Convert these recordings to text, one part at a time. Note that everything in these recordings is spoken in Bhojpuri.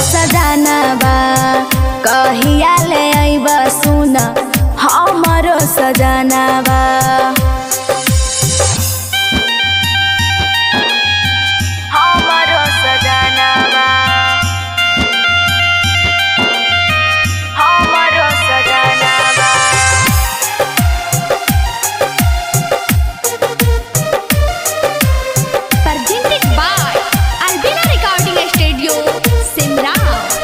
सजानबा कहिया ले अइब सुन हमरो सजानबा हमरो सजानबा हमरो सजानबा presented by Albina Recording Studio, Simra.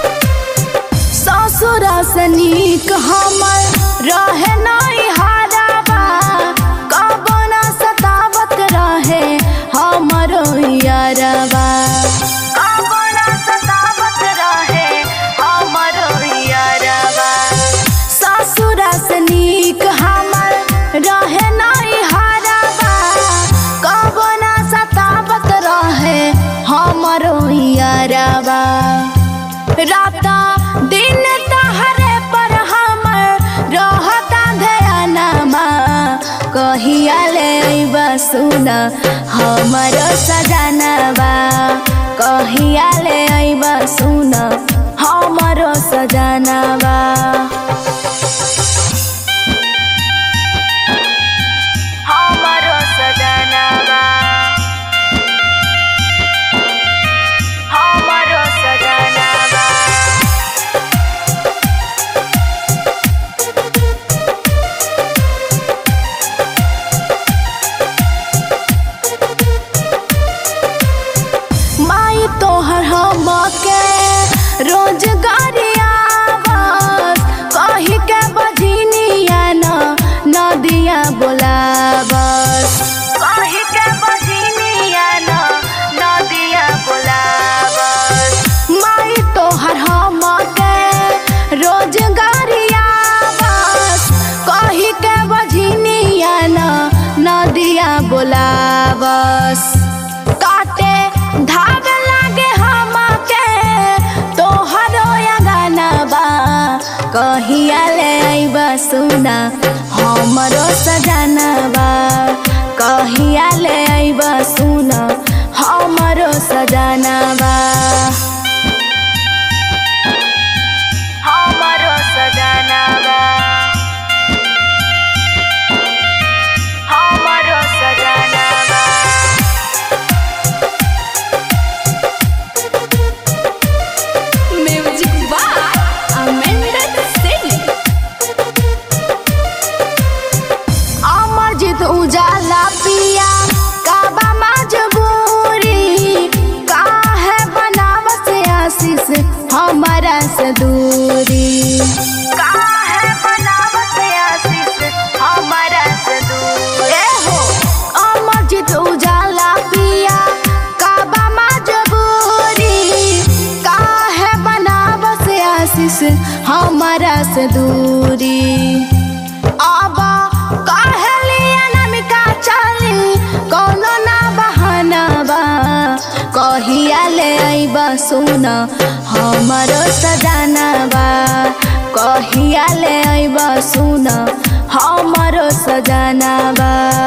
ससुर से नीक हमर रहे नहीं हाराबा कबो न सतावत रहे हमरो यारबा कबो न सतावत रहे हमरो यारबा ससुर से नीक हमर रहे नहीं हाराबा कबो न सतावत रहे हमरो यारबा राता दिन तहरे पर हमर रहता ध्यानमा कहिया ले अइब सुन हमर सजनबा कहिया ले अइब सुन हमर सजनबा हमर सजनबा हमर सजनबा माई तोहर हमके रोजगारिया बस कही के बजनिया न नदिया बोलाबस कही के बजनिया न नदिया बोलाबस माई तोहर हमके रोजगारिया बस कही के बजनिया न नदिया बोलाबस काटे धाग लागे हमके तोहरो गानबा कहिया ले अइब सुना हमरो सजनबा कहिया ले अइब सुना हमरो सजनबा हमरो सजनबा हमरो सजनबा Music by Amanda Singh. अमर जित उजाला पिया काबा मजबूरी काहे बनावत आशीष हमारा से दूरी काहे बनावत आशीष हमारा से दूरी ए हो अमर जित उजाला पिया काबा मजबूरी काहे बनावत आशीष हमारा से दूरी आबा कहलिया नमिका चली कोनो ना बहाना बा कहिया ले अइब सुन हमरो सजनबा कहिया ले अइब सुन हमरो सजनबा